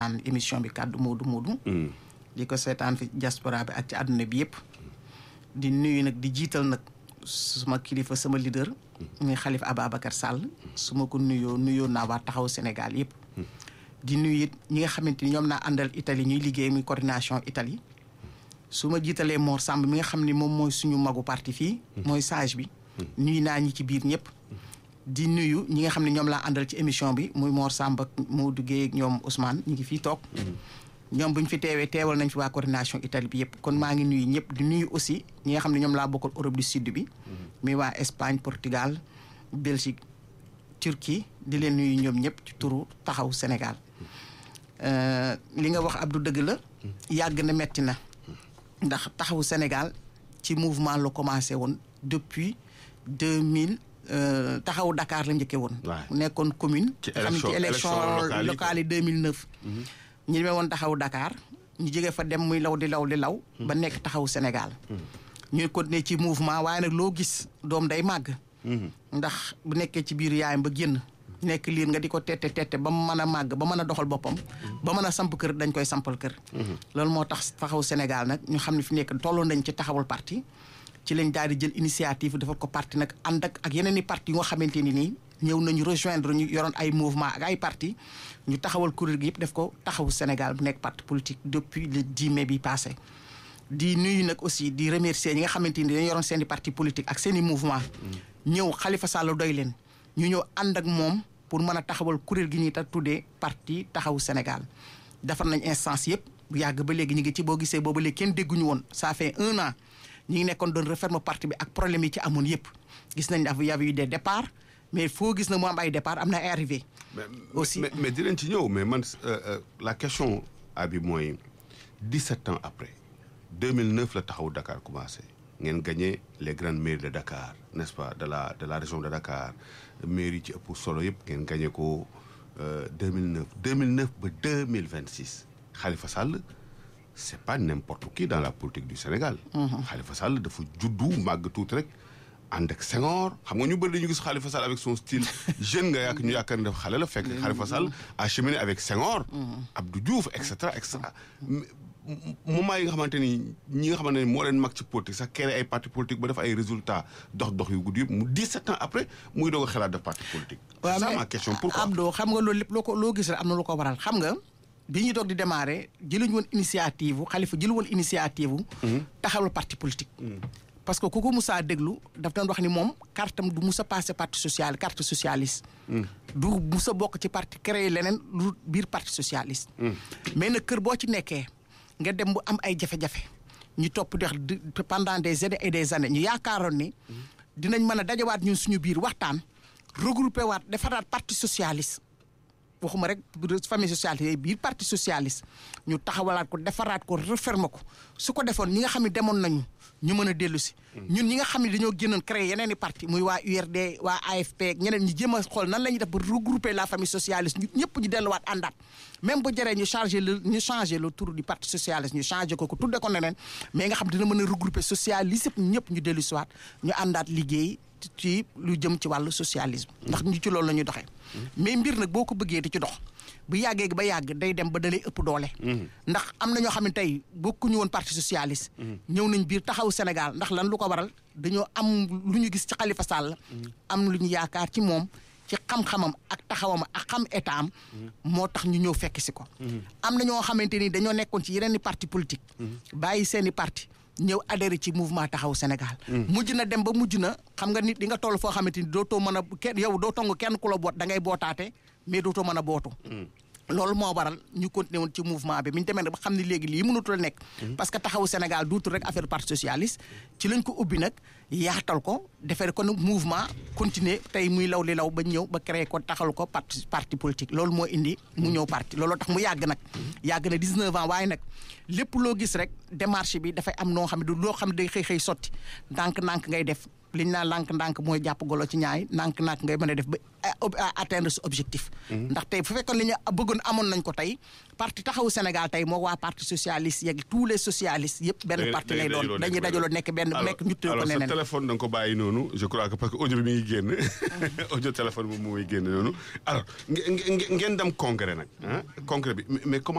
seetaan émission bi kàddu Moodu Moodu di ko seetaan fi diaspora bi ak ci àdduna bi yëpp di nuyu nag di jiital nag suma kilifa sama leader muy Xalif Ababacar Sall su ma ko nuyoo nuyoo naa waa taxaw Sénégal yëpp di nuyu it ñi nga xamante ni ñoom naa àndal Italie ñuy liggéey muy coordination Italie su ma jiitalee Mor Samb mi nga xam ni moom mooy suñu magu parti fii mooy sage bi nuyu naa ñi ci biir ñëpp di nuyu ñi nga xam ne ñoom laa àndal ci émission bi muy Mor Samb ak Modou Guèye ak ñoom Ousmane ñi ngi fii toog ñoom bu ñu fi teewee teewal nañ fi waa coordination Italie bi yëpp kon maa ngi nuyu ñëpp di nuyu aussi ñi nga xam ne ñoom laa bokkal Europe du Sud bi muy waa Espagne Portugal Belgique Turquie di leen nuyu ñoom ñëpp ci turu taxaw Sénégal li nga wax Abdou dëgg la yàgg na metti na ndax taxawu Sénégal ci mouvement la commencé woon depuis deux mille taxawu Dakar la njëkkee woon. nekkoon commune. ci xam ci élection locale yi 2009. ñu demee woon taxawu Dakar ñu jógee fa dem muy law di law di law. ba nekk taxawu Sénégal. ñuy continuer ci mouvement waaye nag loo gis doom day màgg. ndax bu nekkee ci biir yaayam ba génn. nekk liir nga di ko tette tette ba mu mën a màgg ba mën a doxal boppam. ba mën a samp kër dañ koy sampal kër. loolu moo tax taxaw Sénégal nag ñu xam ne fi nekk tolloon nañ ci taxawal parti. ci lañ daal di jël initiative defal ko parti nag ànd ak ak yeneen i parti yu nga xamante ni nii ñëw nañu rejoindre ñu yoroon ay mouvement ak ay parti ñu taxawal kuréel gi yëpp def ko taxawu Sénégal bu nekk parti politique depuis le 10 mai bi passé. di nuyu nag aussi di remercier ñi nga xamante ni dañu yoroon seen i parti politique ak seen i mouvement ñëw Khalifa Sall doy leen ñu ñëw ànd ak moom. pour mën a taxawal kuréel gi ñuy ta tuddee parti taxawu Sénégal defar nañ instance yëpp bu yàgg ba léegi ñu ngi ci boo gisee boobu léegi kenn dégguñu woon ça fait un an ñu ngi nekkoon doon referme parti bi ak problème yi ci amoon yëpp gis nañ daf y avait eu des départs mais foo gis na mu am ay départ am na ay arrivé aussi mais mais dinañ ci ñëw mais man la question abi mooy 17 ans après 2009 la taxawu Dakar commencé ngeen gagné les grandes mairies de Dakar n'est-ce pas de la de la région de Dakar mairie ci ëpp solo yëpp ngeen gagné ko 2009 2009 ba 2026 Khalifa Sall c'est pas n'importe qui dans la politique du Sénégal. Khalifa Sall dafa juddu màgg tuuti rek ànd ak Senghor xam nga ñu bëri dañu gis Khalifa Sall avec son style jeune nga yàq ñu yaakaar ne dafa xale la fekk Khalifa Sall a cheminé avec Senghor. Abdou Diouf et cetera et cetera. moment yi nga xamante ni ñi nga xamante ni moo leen mag ci politique sax créé ay parti politique ba def ay résultats dox dox yu gudd yëpp mu 17 ans après muy doog a xalaat def parti politique. waaw c'est ça ma question pourquoi. Abdou xam nga loolu lépp loo ko loo gis rek am na lu ko waral xam nga bi ñuy doog di démarrer jëluñu woon initiative Khalifa jëlu woon initiative. taxawal parti politique. parce que ku ko musaa déglu daf doon wax ni moom cartam du musa passé parti social carte socialiste. du musa bokk ci parti créé leneen lu biir parti socialiste. mais nag kër boo ci nekkee. nga dem bu am ay jafe-jafe ñu topp di wax pendant des années et des années ñu yaakaaroon ni dinañ mën a dajawaat ñun suñu biir waxtaan regroupé waat defaraat parti socialiste waxuma rek famille socialiste yooyu biir parti socialiste ñu taxawalaat ko defaraat ko refermer ko su ko defoon ñi nga xam ne demoon nañu ñu mën a dellu si ñun ñi nga xam ne dañoo génnoon créer yeneen i parti muy waa URD waa AFP ñeneen ñi jéem a xool nan la ñuy def ba regrouper la famille socialiste ñu ñëpp ñu delluwaat àndaat même bu jëree ñu changé le ñu changé le tour du parti socialiste ñu changé ko ko tudde ko neneen mais nga xam dina mën a regrouper socialiste yëpp ñëpp ñu dellu si waat ñu àndaat liggéey ci lu jëm ci wàllu socialisme ndax ñu ci loolu la ñuy doxee mais mbir nag boo ko bëggee di ci dox bu yàggee ba yàgg day dem ba dalay ëpp doole ndax am na ñoo xam ne tey bokkuñu woon parti socialiste ñëw nañ biir taxaw Sénégal ndax lan lu ko waral dañoo am lu ñu gis ci Khalifa Sall am lu ñu yaakaar ci moom ci xam-xamam ak taxawam ak xam état am moo tax ñu ñëw fekk si ko am na ñoo xamante ni dañoo nekkoon ci yeneen i parti politique bàyyi seen i parti ñëw adhéré ci mouvement taxaw Sénégal mujj na dem ba mujj na xam nga nit di nga toll foo xamante ni dootoo mën a kenn yow doo tong kenn ku la boot da ngay bootaate mais dootoo mën a bootu loolu moo waral ñu continué woon ci mouvement bi mi ñu demee nag ba xam ne léegi lii mënutul a nekk parce que taxawu Sénégal duutul rek affaire parti socialiste ci lañ ko ubbi nag yaatal ko defee ko nag mouvement continuer tey muy law li law ba ñëw ba créé ko taxal ko parti parti politique loolu moo indi mu ñëw parti looloo tax mu yàgg nag yàgg na 19 ans waaye nag lépp loo gis rek démarche bi dafay am noo xam ne du loo xam ne day xëy xëy sotti ndànk-ndànk ngay def li ñu naan ndànk-ndànk mooy jàpp golo ci ñaay ndànk-ndànk ngay mën a def ba atteindre ce objectif. ndax tey bu fekkoon li ñu bëggoon amoon nañ ko tey parti taxawu Sénégal tey moo waa parti socialiste yeeg tous les socialistes yëpp. benn parti lay doon dañuy dajaloo nekk benn nekk ñu tëj ko neneen. alors sa téléphone da nga ko bàyyi noonu je crois que parce que audio bi mi ngi génn audio téléphone bi mooy génn noonu alors ngeen dem congrès nag ah congrès bi mais comment.